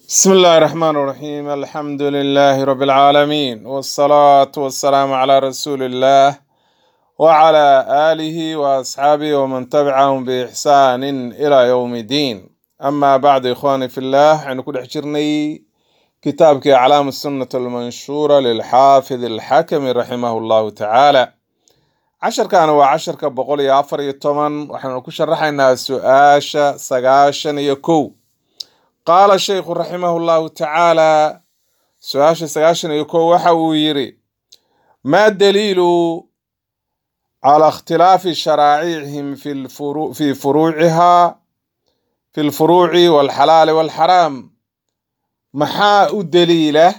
بسم الله الرحمن الرحيم الحمد لله رب العالمين والصلاة والسلام على رسول الله وعلى آله وأصحابه ومن تبعهم بإحسان إلى يوم الدين أما بعد إخواني في الله حين كل حجرني كتابك أعلام السنة المنشورة للحافظ الحكم رحمه الله تعالى عشر كان وعشر كبقول يا أفر يتمن وحين كشرحنا سؤاشا سقاشا يكو qaala sheykhu raximahu llahu tacaala su-aasha sagaashan iyo kow waxa uu yidhi maa daliilu calaa ikhtilaafi sharaa'icihim fi lfuru- fi furuuciha fi lfuruuci walxalaali walxaraam maxaa u daliila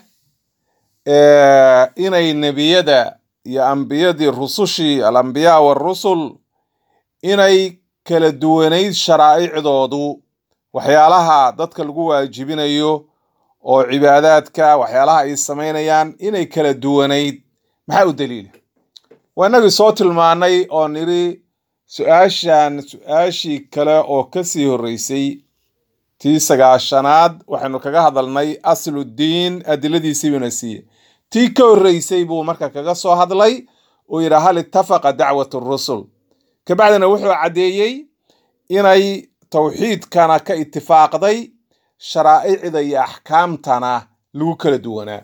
eh, inay nebiyada iyo ambiyadii rusushii alambiyaa warusul inay kala duwanayd sharaa'icdoodu waxyaalaha dadka lagu waajibinayo oo cibaadaadka waxyaalaha ay samaynayaan inay kala duwanayd maxaa u daliila waa inagii soo tilmaanay oo nidhi su-aashan su-aashii kale oo kasii horreysay tii sagaashanaad waxaynu kaga hadalnay asludiin adiladiisii buuna siiyey tii ka horreysay buu marka kaga soo hadlay oo yidhi hal ittafaqa dacwat rusul kabacdina wuxuu caddeeyey inay towxiidkana ka itifaaqday sharaa'icda iyo axkaamtana lagu kala duwanaa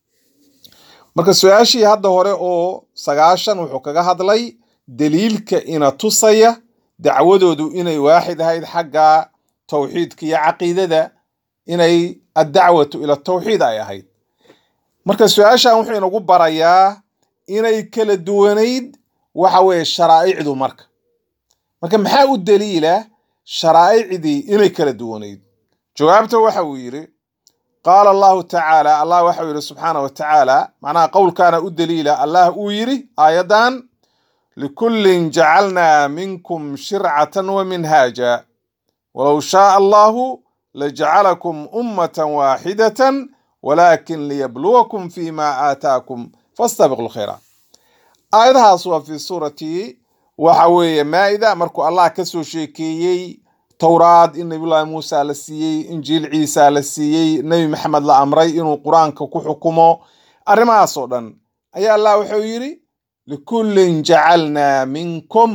marka su-aashii hadda hore oo sagaashan wuxuu kaga hadlay daliilka ina tusaya dacwadoodu inay waaxid ahayd xagga towxiidka iyo caqiidada inay addacwatu ila tawxiid ay ahayd marka su-aashan wuxuu inagu barayaa inay kala duwanayd waxa weeye sharaa'icdu marka marka maxaa u daliila sharaa'icdii inay kala duwanayd jawaabta waxa uu yidhi qaala allahu tacaala allah waxa uu yidhi subxaana wa tacaala macnaha qowlkaana u daliila allah uu yidhi aayaddan likullin jacalnaa minkum shircatan wa minhaaja walow shaaa allahu lajacalakum ummatan waaxidatan walaakin liyabluwakum fima aataakum fastabiqu lkhayraat aayadahaas waa fi suurati waxa weeye maa'ida markuu allah ka soo sheekeeyey towraad in nabiyullaahi muusa la siiyey injiil ciisa la siiyey nebi maxamed la amray inuu qur-aanka ku xukumo arrimahaas oo dhan ayaa allah wuxuu yidhi likullin jacalnaa minkum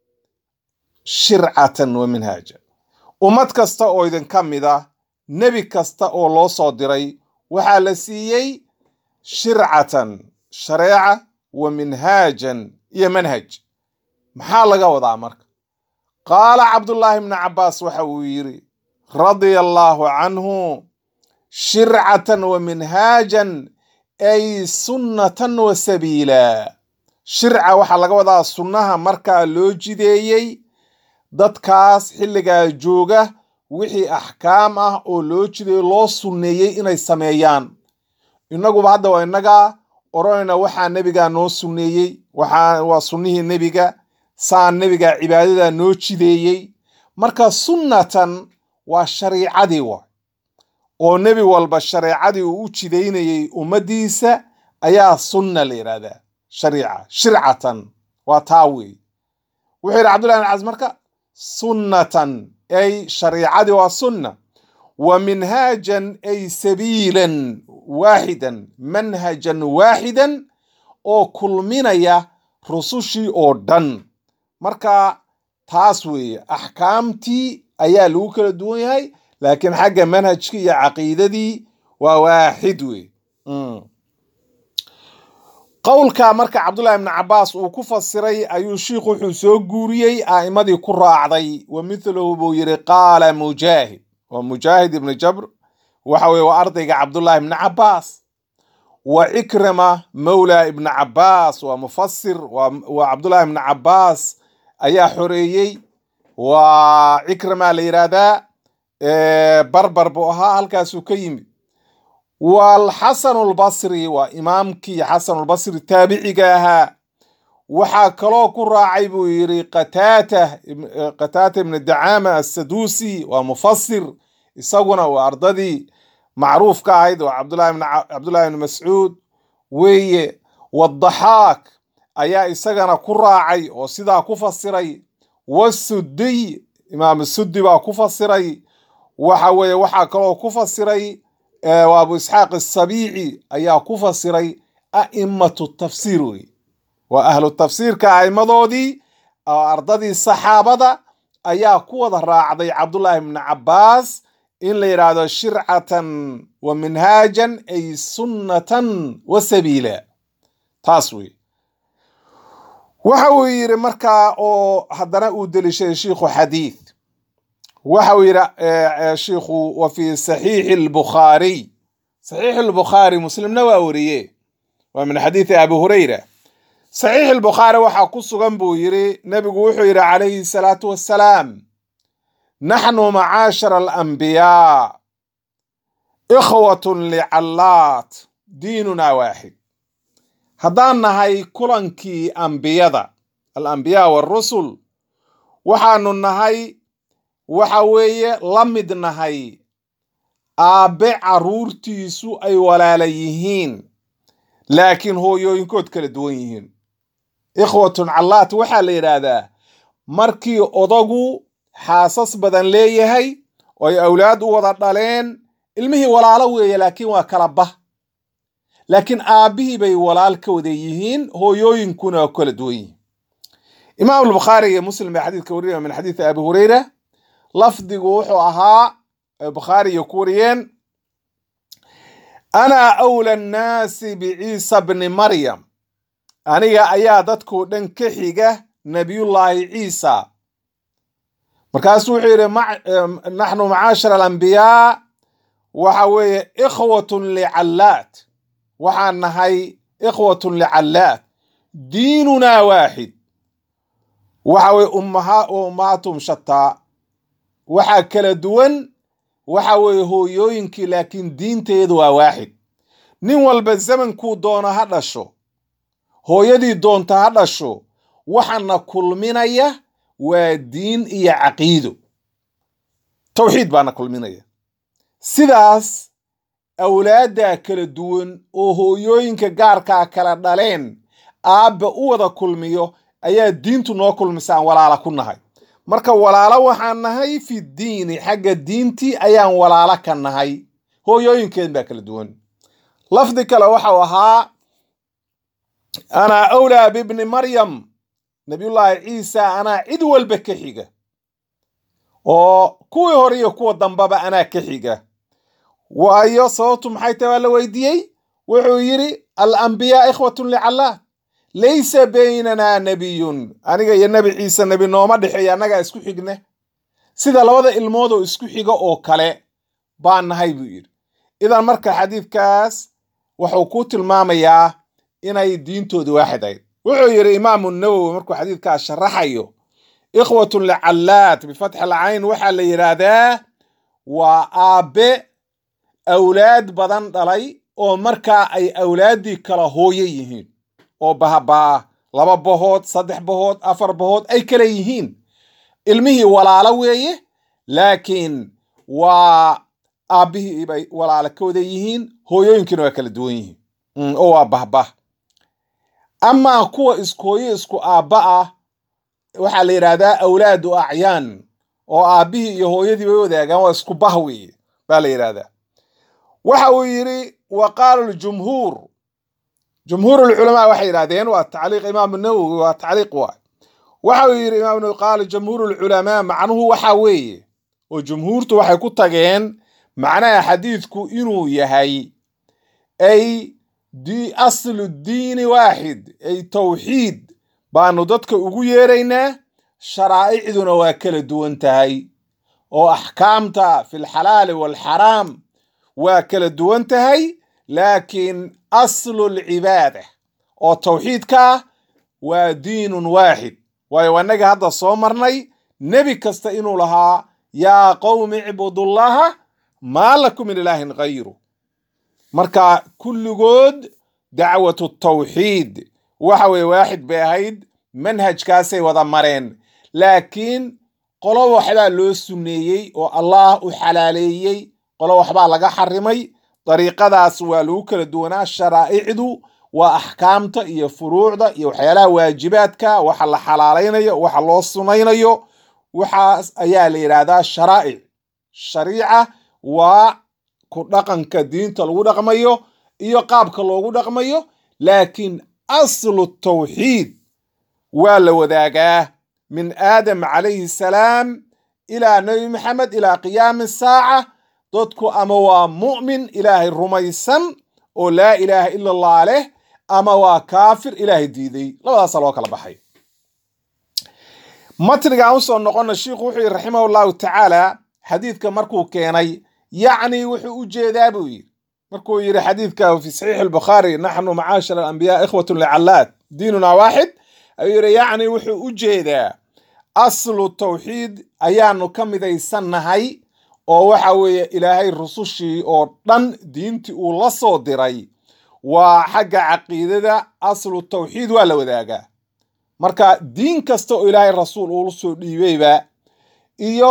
shircatan wa minhaaja ummad kasta oo idinka mid ah nebi kasta oo loo soo diray waxaa la siiyey shircatan shareeca wa minhaajan iyo manhaj maxaa laga wadaa marka qaala cabdullaahi bni cabbaas waxa uu yidhi radia allaahu canhu shircatan wa minhaajan ay sunnatan wa sabiila shirca waxaa laga wadaa sunnaha markaa loo jideeyey dadkaas xilligaa jooga wixii axkaam ah oo loo jideeyo loo sunneeyey inay sameeyaan innaguba hadda waa innagaa odhanayna waxaa nebigaa noo sunneeyey waxaa waa sunnihii nebiga saan nebiga cibaadada noo jideeyey marka sunnatan waa shariicadii wa oo nebi walba shareecadii uu u jidaynayey ummaddiisa ayaa sunna la yidhahdaa shariica shircatan waa taa weey wuxuu yidhi cabdullahi bin cas marka sunnatan ay shariicadii waa sunna wa minhaajan ay sabiilan waaxidan manhajan waaxidan oo kulminaya rusushii oo dhan marka taas weeye axkaamtii ayaa lagu kala duwan yahay laakiin xagga manhajkii iyo caqiidadii waa waaxid wey qowlka marka cabdullahi bni cabbaas uu ku fasiray ayuu shiikhu wuxuu soo guuriyey a'immadii ku raacday wa mithluhu buu yidhi qaala mujaahid waa mujaahid ibni jabr waxa weye waa ardayga cabdullahi bni cabbaas wa cikrima mawla ibni cabbaas waa mufasir waa cabdullahi ibni cabbaas ayaa xoreeyey waa cikrima la yidhaahdaa barbar buu ahaa halkaasuu ka yimid waalxasanu lbasri waa imaamkii xasanulbasri taabiciga ahaa waxaa kaloo ku raacay buu yidhi qataata qataata ibni dacaama assaduusi waa mufasir isaguna waa ardadii macruufka ahayd waa cabdullahi ibni mascuud weeye wadaxaak ayaa isagana ku raacay oo sidaa ku fasiray wasudiy imaam sudi baa ku fasiray waxa weeye waxaa kaloo ku fasiray waa abu isxaaq asabiici ayaa ku fasiray a'imatu tafsiir wey waa ahlu tafsiirka a'immadoodii oo ardadii saxaabada ayaa ku wada raacday cabdullaahi ibni cabbaas in la yidhaahdo shircatan wa minhaajan ay sunnatan wa sabiila taas wey waxa uu yidhi markaa oo haddana uu delishay shiikhu xadiid waxa uu yidhi shiikhu wa fi saxiixi albukhaariy saxiixi albukhaari muslimna waa wariye waa min xadiidi abi hurayra saxiixi albukhaari waxaa ku sugan buu yidhi nebigu wuxuu yidhi calayhi salaatu wassalaam naxnu macaashara alambiyaa ikhwatun licallaat diinuna waaxid haddaan nahay kulankii ambiyada alambiyaa waarusul waxaanu nahay waxa weeye la mid nahay aabbe carruurtiisu ay walaala yihiin laakiin hooyooyinkood kala duwan yihiin ikhwatun callaat waxaa la yidhaahdaa markii odagu xaasas badan leeyahay oo ay awlaad u wada dhaleen ilmihii walaalo weeye laakiin waa kala bah laakiin aabbihii bay walaal ka wada yihiin hooyooyinkuna waa kala duwan yihiin imaam albukhaari iyo muslim baa xadiidka warinaya min xadiidi abi hurayra lafdigu wuxuu ahaa bukhaari iyo ku wariyeen ana awla annaasi biciisa bni maryam aniga ayaa dadkoo dhan ka xiga nabiyullaahi ciisa markaasuu wuxuu yidhi naxnu macaashara alambiyaa waxa weeye ikhwatun licallaat waxaan nahay ikhwatun licallaat diinunaa waaxid waxa weye ummahaatum shataa waxaa kala duwan waxa weeye hooyooyinkii laakiin diinteedu waa waaxid nin walba zamankuu doono ha dhasho hooyadii doonta ha dhasho waxaana kulminaya waa diin iyo caqiido towxiid baana kulminaya sidaas awlaaddaa kala duwan oo hooyooyinka gaarkaa kala dhaleen aabba u wada kulmiyo ayaa diintu noo kulmisaan walaala ku nahay marka walaalo waxaan nahay fi diini xagga diintii ayaan walaalo ka nahay hooyooyinkeen baa kala duwan lafdi kale waxau ahaa anaa awlaa bibni maryam nabiyullaahi ciisa anaa cid walba ka xiga oo kuwii hore iyo kuwa dambaba anaa ka xiga waayo sababtu maxay tahay waa la weydiiyey wuxuu yidhi alambiyaa ikhwatun licallaah laysa baynanaa nebiyun aniga iyo nebi ciise nebi nooma dhexeeya annagaa isku xigne sida labada ilmood oo isku xiga oo kale baan nahay buu yidhi idan marka xadiidkaas wuxuu ku tilmaamayaa inay diintoodu waaxid ahayd wuxuu yidhi imaamu nawowi markuu xadiidkaas sharaxayo ikhwatun licallaat bifatxi alcayn waxaa la yidhaahdaa waa aabbe awlaad badan dhalay oo markaa ay awlaaddii kala hooyo yihiin oo bahabaha laba bahood saddex bahood afar bahood ay kala yihiin ilmihii walaalo weeye laakiin waa aabbihii bay walaalo ka wada yihiin hooyooyinkiina waa kala duwan yihiin oo waa bahbah amaa kuwa iskooyo isku aabba ah waxaa la yidhaahdaa awlaadu acyaan oo aabbihii iyo hooyadii bay wadaagaan waa isku bah weeye baa la yidhahdaa waxa uu yidhi wa qaala ljumhuur jumhuur lculamaa waxay yidhahdeen waa tacliiq imaamu nawowi waa tacliiq waay waxa uu yidhi imaam nawowi qaala jumhuur lculamaa macnuhu waxa weeye oo jumhuurtu waxay ku tageen macnaha xadiidku inuu yahay ay aslu diini waaxid ay towxiid baanu dadka ugu yeeraynaa sharaa'icduna waa kala duwan tahay oo axkaamta fi lxalaali waalxaraam waa kala duwan tahay laakiin aslu lcibaada oo towxiidka ah waa diinun waaxid waayo annaga hadda soo marnay nebi kasta inuu lahaa yaa qowmi icbudullaha maa lakum min ilaahin hayru marka kulligood dacwatu tawxiid waxa weye waaxid bay ahayd manhajkaasay wada mareen laakiin qolo waxbaa loo sunneeyey oo allah u xalaaleeyey qolo waxbaa laga xarimay dariiqadaas waa lagu kala duwanaa sharaa'icdu waa axkaamta iyo furuucda iyo waxyaalaha waajibaadka waxa la xalaalaynayo waxa loo sunaynayo waxaas ayaa la yidhaahdaa sharaa'ic shariica waa ku dhaqanka diinta lagu dhaqmayo iyo qaabka loogu dhaqmayo laakiin aslu tawxiid waa la wadaagaa min aadam calayhi salaam ilaa nebi maxamed ilaa qiyaami saaca dadku ama waa mu'min ilaahay rumaysan oo laa ilaaha ila allah leh ama waa kaafir ilaahay diiday labadaasa loo kala baxay matnigaan usoo noqona shiikhu wuxuu yidhi raximah llahu tacaala xadiidka markuu keenay yacni wuxuu u jeedaa buu yidhi markuu yidhi xadiidka fi saxiix albukhaari naxnu macaashir alambiyaa ikhwatun licallaad diinuna waaxid ayuu yidhi yacni wuxuu u jeedaa aslu tawxiid ayaanu ka midaysannahay oo waxa weeye ilaahay rusushii oo dhan diintii uu la soo diray waa xagga caqiidada aslu tawxiid waa la wadaagaa marka diin kasta oo ilaahay rasuul uula soo dhiibayba iyo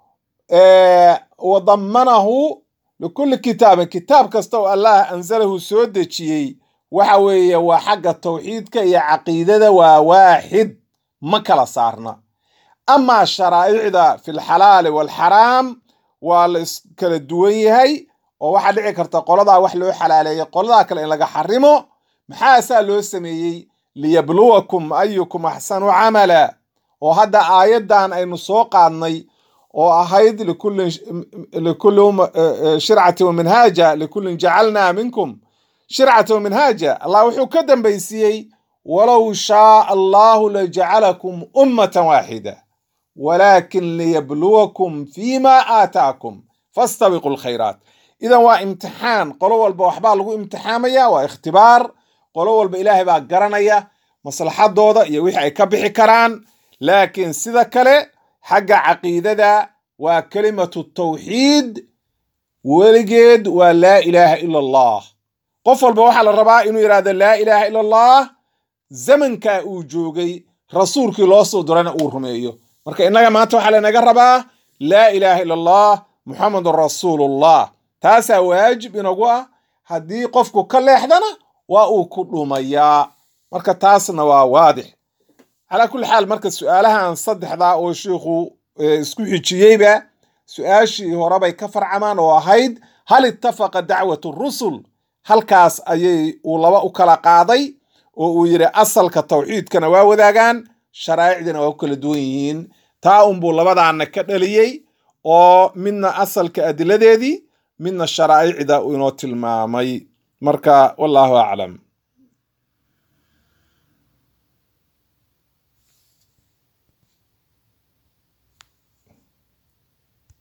wadamanahu likulli kitaabin kitaab kasta oo allah anzalahu soo dejiyey waxa weeye waa xagga tawxiidka iyo caqiidada waa waaxid ma kala saarna amaa sharaa'icda fi lxalaali waalxaraam waa la iskala duwan yahay oo waxaa dhici karta qoladaa wax loo xalaaleeyay qoladaa kale in laga xarimo maxaasaa loo sameeyey liyabluwakum ayukum axsanu camala oo hadda aayaddan aynu soo qaadnay oo ahayd likulli shircati wa minhaaja likullin jacalnaa minkum shircata wa minhaaja allah wuxuu ka dambaysiiyey walow shaaa allahu lajacalakum ummatan waaxida walaakin liyabluwakum fima aataakum fastabiqu lkhayraat idan waa imtixaan qolo walba waxbaa lagu imtixaamaya waa ikhtibaar qolo walba ilaahay baa garanaya maslaxadooda iyo wixii ay ka bixi karaan laakiin sida kale xagga caqiidada waa kelimatu tawxiid weligeed waa laa ilaaha ila allah qof walba waxaa la rabaa inuu yidhahdo laa ilaaha ila allah zamankaa uu joogay rasuulkii loo soo dirana uu rumeeyo marka innaga maanta waxaa lanaga rabaa laa ilaaha ila allah muxamedun rasuulullah taasaa waajib inagu ah haddii qofku ka leexdana waa uu ku dhumayaa marka taasna waa waadix calaa kulli xaal marka su-aalahan saddexdaa oo shiikhu isku xijiyeyba su-aashii horebay ka farcamaan oo ahayd hal ittafaqa dacwat rusul halkaas ayay uu laba u kala qaaday oo uu yidhi asalka tawxiidkana waa wadaagaan sharaa'icdina waa ku kala duwan yihiin taa unbuu labadaana ka dhaliyey oo midna asalka adiladeedii midna sharaa'icda inoo tilmaamay marka wallaahu aclam